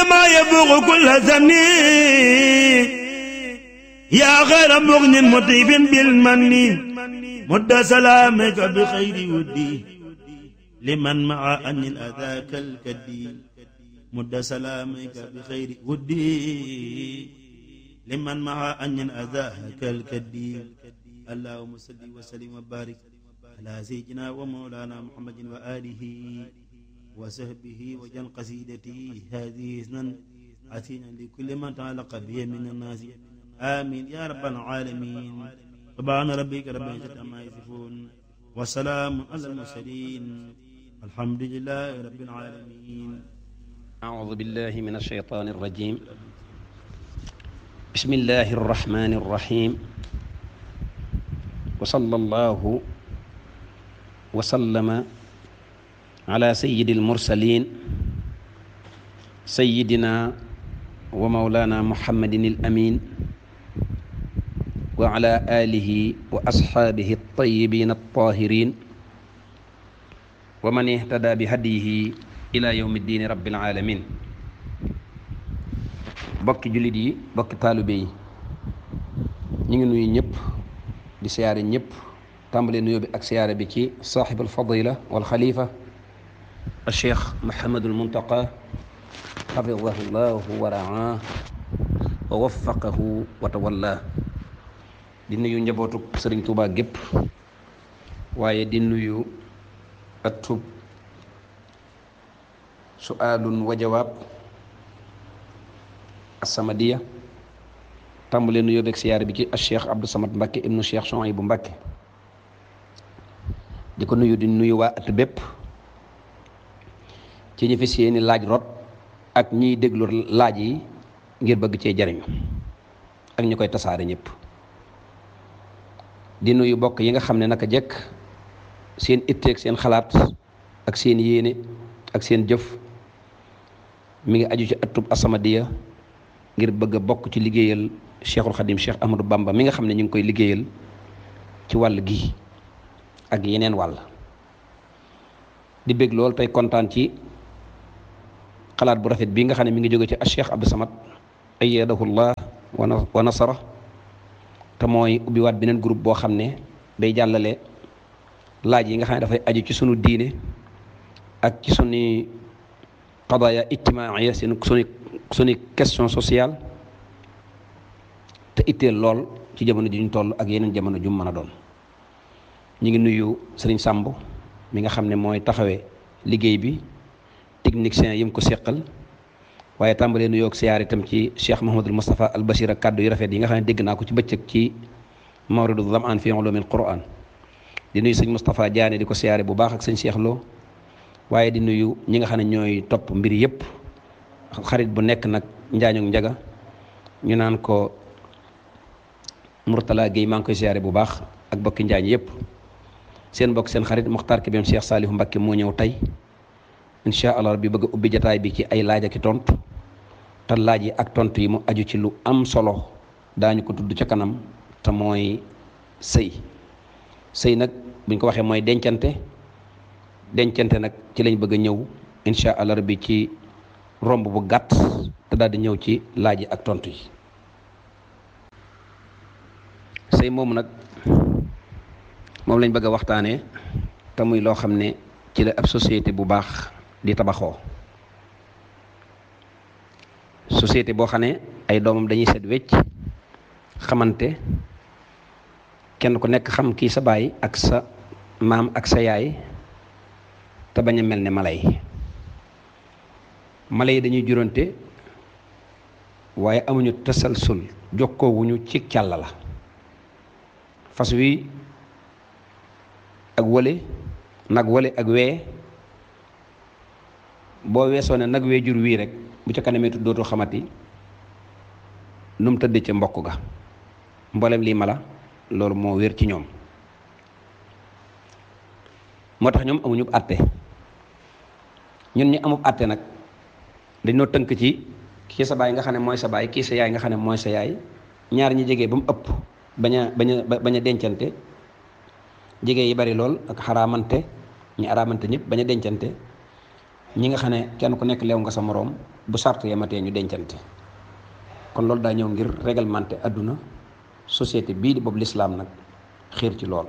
ما يفوق كل زمن يا غير مغن مطيب بالمن مد سلامك بخير ودي لمن مع أن الأذى كالكدي مد سلامك بخير ودي لمن مع أن الأذى كالكدي اللهم صل وسلم وبارك على سيدنا ومولانا محمد وآله وصحبه وجن قصيدتي هذه سنن عتينا لكل من تعلق به من الناس آمين يا رب العالمين سبحان ربك رب العزة عما يصفون وسلام على المرسلين الحمد لله رب العالمين أعوذ بالله من الشيطان الرجيم بسم الله الرحمن الرحيم وصلى الله وسلم على سيد المرسلين سيدنا ومولانا محمد الأمين وعلى آله وأصحابه الطيبين الطاهرين ومن اهتدى بهديه إلى يوم الدين رب العالمين bokki jullit yi bokki taalibe yi ñu ngi nuyu ñëpp di siyaare ñëpp tàmbalee nuyoo bi ak siyaare bi ci saaxibul fadila wal xalifa al cheikh Mouhamadul Muntaqa xafidahu llahu wa raa wa waffaqahu wa tawalla di nuyu njabootu sëriñ Tuubaa gépp waaye di nuyu atub suaalun wa jawaab assamadiya tàmbalee nuyoo beeg siyaare bi ci al cheikh Abdou Samad Mbakke ibnu cheikh Chouaïbou Mbakke di ko nuyu di nuyu waa at bépp ci ñi fi seeni laaj rot ak ñiy déglu laaj yi ngir bëgg cee jariñu ak ñi koy tasaare ñëpp di nuyu bokk yi nga xam ne naka jekk seen itteeg seen xalaat ak seen yéene ak seen jëf mi ngi aju ci atub asamadiya ngir bëgg a bokk ci liggéeyal cheikhul xadim cheikh ahmadou bamba mi nga xam ne ñu ngi koy liggéeyal ci wàll gi ak yeneen wàll di bég lool tey kontaan ci xalaat bu rafet bii nga xam ne mi ngi jóge ci cheikh abdou samad ayyadahullah wa nasara te mooy ubbiwaat beneen groupe boo xam ne day jàllale laaj yi nga xam ne dafay aju ci sunu diine ak ci sunu qadaya ijtimaaya seen sunu sunu question sociale te itteel lool ci jamono ji ñu toll ak yeneen jamono ju mu mën a doon ñu ngi nuyu sëriñ Sàmb mi nga xam ne mooy taxawee liggéey bi technicien yi mu ko seqal waaye tàmbalee nuyoo ak siyaar itam ci cheikh Mouhamadul Moustapha al Bachir ak kàddu yu rafet yi nga xam ne dégg naa ko ci bëccëg ci mawridu zamaan fi ulumil Qur'an di nuyu sëñ Moustapha Diané di ko siyaare bu baax ak sëñ Cheikh Lo waaye di nuyu ñi nga xam ne ñooy topp mbir yëpp xarit bu nekk nag njaañu njaga ñu naan ko Mourtala Guèye maa ngi koy siyaare bu baax ak bokki njaañ yëpp seen bokk seen xarit Mokhtar Kébem Cheikh Saliou Mbacké moo ñëw tey incha allah bi bëgg a ubbi jataay bi ci ay laaj ak i tontu te laaj yi ak tontu yi mu aju ci lu am solo daañu ko tudd ca kanam te mooy sëy sëy nag buñ ko waxee mooy dencante dencante nag ci lañ bëgg a ñëw incha allah bi ci romb bu gàtt te daal di ñëw ci laaj yi ak tontu yi sëy moomu nag moom lañ bëgg a waxtaanee te muy loo xam ne ci la ab société bu baax di tabaxoo société boo xam ne ay doomam dañuy set wecc xamante kenn ku nekk xam kii sa baay ak sa maam ak sa yaay te bañ a mel ne mala yi mala yi dañuy juróonte waaye amuñu tasalsul jokkoowuñu ci càll la fas wi ak wële nag wële ak wee boo weesoo ne nag wee jur wii rek bu ca kanamee dootu xamati nu mu tëdd ca mbokk ga mboolem lii mala loolu moo wér ci ñoom moo tax ñoom amuñu àtte ñun ñi amub àtte nag dañoo tënk ci kii sa baay nga xam ne mooy sa baay kii sa yaay nga xam ne mooy sa yaay ñaar ñi jege ba mu ëpp bañ a bañ a bañ a dencante jege yi bari lool ak xaraamante ñi araamante ñëpp bañ a dencante ñi nga xam ne kenn ku nekk leew nga sa moroom bu sart yematee ñu dencante kon loolu daa ñëw ngir réglementé àdduna société bii di boobu lislaam nag xiir ci lool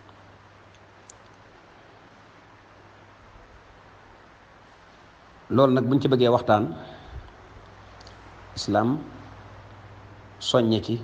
loolu nag buñ ci bëggee waxtaan islaam soññe ci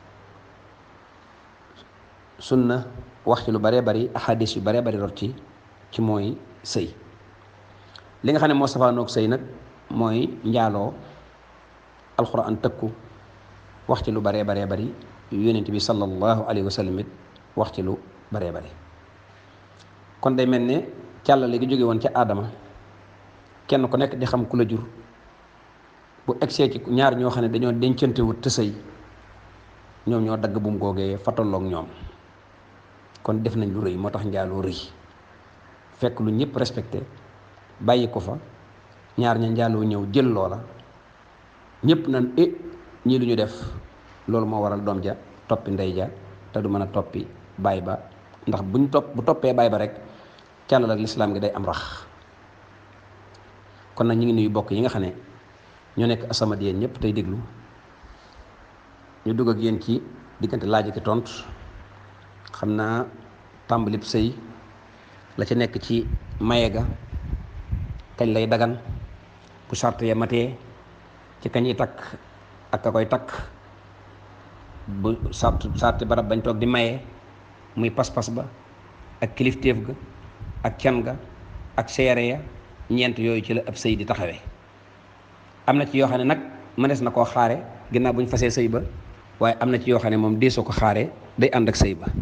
sunna wax ci lu baree bari ahadis yu baree bari rot ci ci mooy sëy li nga xam ne moo safaanoog sëy nag mooy njaaloo alxuraan tëkku wax ci lu baree baree bari yonent bi sallallahu alayhi wa sallam it wax ci lu baree bari kon day mel ne càllale gi jóge woon ca aadama kenn ku nekk di xam ku la jur bu egsee ci ñaar ñoo xam ne dañoo dencante wut te sëy ñoom ñoo dagg bu mu googee fa tolloog ñoom kon def nañ lu rëy moo tax njaaloo rëy fekk lu ñëpp respecté bàyyi ko fa ñaar ña njaaloo ñëw jël loola ñëpp nan e ñii lu ñu def loolu moo waral doom ja toppi ndey ja te du mën a toppi baay ba ndax buñ topp bu toppee baay ba rek càllal ak lislaam gi day am rax kon nag ñu ngi nuyu bokk yi nga xam ne ñoo nekk asamad yéen ñëpp tey déglu ñu dugg ak yéen ci diggante laaj ki tontu xam naa tàmbalib sëy la ca nekk ci maye ga kañ lay dagan bu sart ya matee ci kañ yi takk ak ka koy takk bu sart sarti barab bañ toog di maye muy pas-pas ba ak kilifteef ga ak can ga ak seere ya ñeent yooyu ci la ab sëy di taxawee am na ci yoo xam ne nag mënees na koo xaare ginnaaw bu ñu fasee sëy ba waaye am na ci yoo xam ne moom deesoo ko xaare day ànd ak sëy ba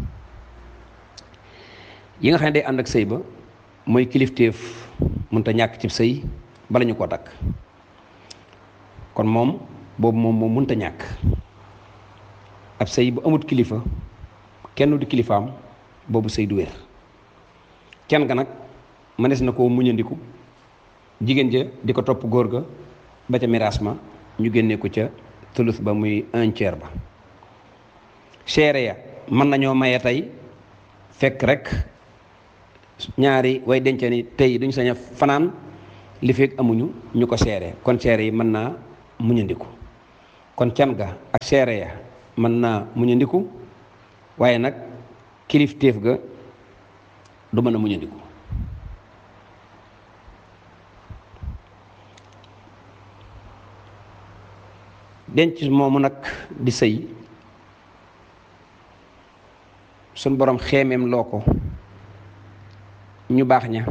yi nga xam ne day ànd ak sëy ba mooy kilifteef mënta ñàkk ci sëy bala ñu koo takk kon moom boobu moom moom mënta ñàkk ab sëy bu amut kilifa kenn du kilifaam boobu sëy du wér kenn ga nag mënees na koo muñandiku jigéen ja di ko topp góor ga ba ca miraas ma ñu génnee ko ca tulus ba muy un tiers ba seere ya mën nañoo maye tey fekk rek ñaari way dencee ni tey duñ sañ a fanaan li fekk amuñu ñu ko seere kon seere yi mën naa muñandiku kon can ga ak seere ya mën naa muñandiku waaye nag kilifteef ga du mën a muñandiku denc moomu nag di sëy suñ borom xeemeem loo ko ñu baax ña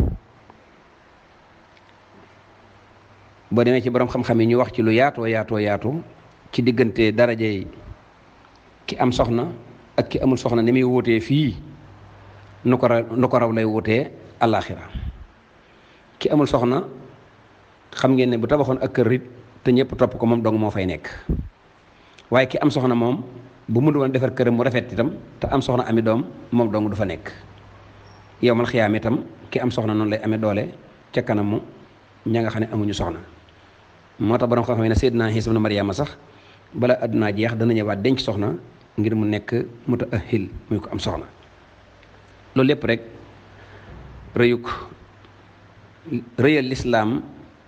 boo demee ci borom xam-xam yi ñu wax ci lu yaatoo yaatoo yaatu ci diggante darajey ki am soxna ak ki amul soxna ni muy wóotee fii nu ko raw nu ko raw lay wóotee àllaaxira ki amul soxna xam ngeen ne bu tabaxoon ak kër it te ñëpp topp ko moom dong moo fay nekk waaye ki am soxna moom bu mu doon defar këram mu rafet itam te am soxna ami doom moom dong du fa nekk yow mal xiyaam itam ki am soxna noonu lay amee doole ca kanamu ña nga xam ne amuñu soxna moo tax borom xam-xam ne Seydina Iisa ibnu Mariama sax bala àdduna jeex dana ñëwaat denc soxna ngir mu nekk mutaahil muy ko am soxna loolu lépp rek rëyuk rëyal lislaam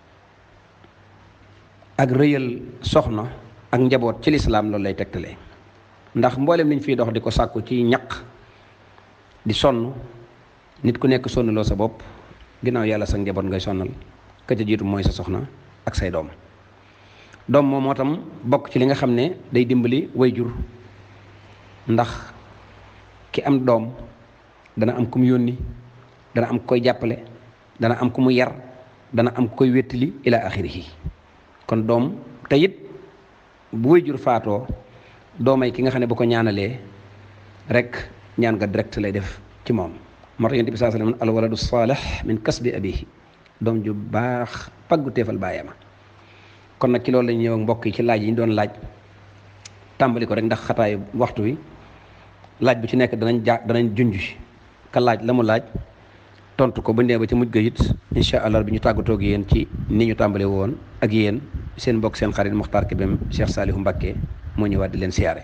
ak rëyal soxna ak njaboot ci lislaam loolu lay tegtale ndax mboolem liñ fiy dox di ko sàkku ci ñaq di sonn nit ku nekk sonnaloo sa bopp ginnaaw yàlla sa njaboot ngay sonnal ka ca jiitu mooy sa soxna ak say doom doom moom moo tam bokk ci li nga xam ne day dimbali way jur ndax ki am doom dana am ku mu yónni dana am koy jàppale dana am ku mu yar dana am koy wéttali ila axirihi kon doom te it bu way jur faatoo doomay ki nga xam ne bu ko ñaanalee rek ñaan nga direct lay def ci moom moo tax yonent bi saa sallam al waladu saalih min kasbi abihi doom ju baax paggu teefal baayama kon nag ci loolu lañu ñëw ak mbokk yi ci laaj yi ñu doon laaj tàmbali ko rek ndax xataayu waxtu wi laaj bu ci nekk danañ ja danañ junj ka laaj la mu laaj tontu ko ba ndee ba ci mujj ga it incha allah bi ñu tàggatoo ak yéen ci ni ñu tàmbale woon ak yéen seen mbokk seen xarit Mokhtar Kébem Cheikh Saliou Mbacké moo ñëwaat di leen siyaare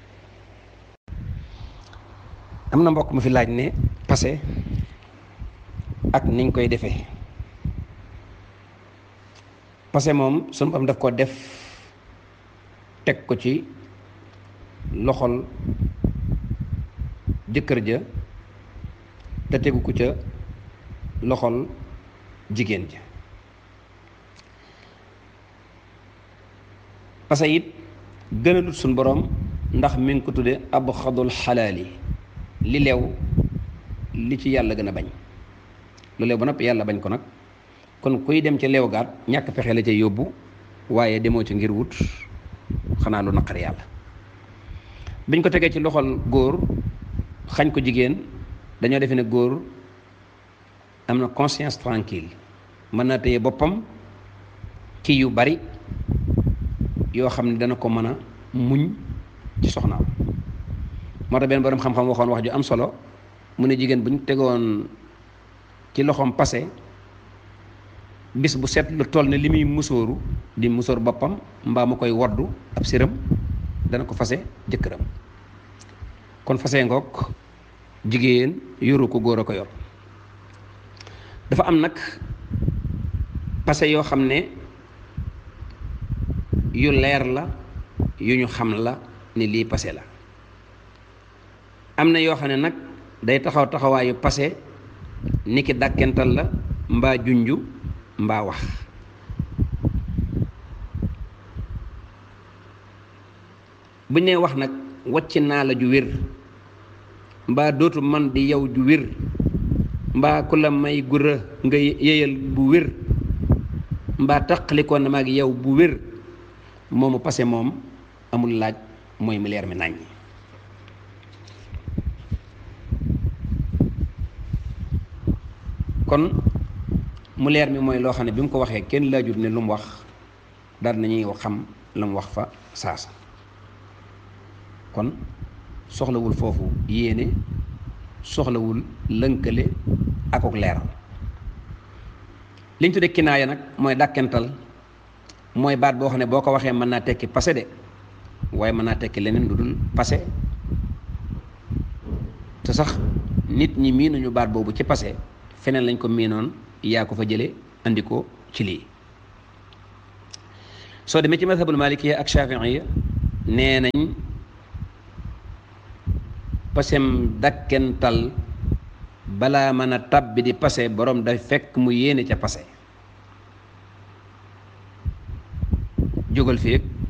am na mbokk mu fi laaj ne passé ak niñ koy defee parce que moom sunu borom daf ko def teg ko ci loxol jëkkër ja te tegu ko ca loxol jigéen ja parce que it gënalut suñ borom ndax mi ngi ko tudde ab xadul xalaali li leew li ci yàlla gën a bañ lu leew ba noppi yàlla bañ ko nag kon kuy dem ci leew gaat ñàkk pexe la ca yóbbu waaye demoo ci ngir wut xanaa lu naqar yàlla biñ ko tegee ci loxol góor xañ ko jigéen dañoo defe ne góor am na conscience tranquille mën naa téye boppam ci yu bari yoo xam ne dana ko mën a muñ ci soxnaam moo tax benn borom xam-xam waxoon wax ju am solo mu ne jigéen bu ñu tegoon ci loxoom passé bis bu set lu toll ne li muy musóoru di musóor boppam mbaa mu koy woddu ab siram dana ko fase jëkkëram kon fase ngoog jigéen yoru ko góor a ko yor dafa am nag passé yoo xam ne yu leer la yu ñu xam la ni lii passé la am na yoo xam ne nag day taxaw taxawaayu passé ni ki dàkkental la mbaa junju mbaa wax bu ñu nee wax nag wàcc naa la ju wér mbaa dootu man di yow ju wér mbaa ku la may gura nga yéyal bu wér mbaa taqalikoo na maag yow bu wér moomu passé moom amul laaj mooy mi leer mi nañ kon mu leer mi mooy loo xam ne bi mu ko waxee kenn laajut ne lu mu wax daal nañuy xam la mu wax fa saasa kon soxlawul foofu yéene soxlawul lënkale akok leeral li ñu tuddee kinaaya nag mooy dàkkental mooy baat boo xam ne boo ko waxee mën naa tekki passé de waaye mën naa tekki leneen lu dul passé te sax nit ñi miinuñu baat boobu ci passé feneen lañ ko miinoon yaa ko fa jële andi ko ci lii soo demee ci madhabul malikiya ak shafiiya nee nañ pasem dakkental balaa mën a tabbi di passé borom day fekk mu yéene ca passé jógal fii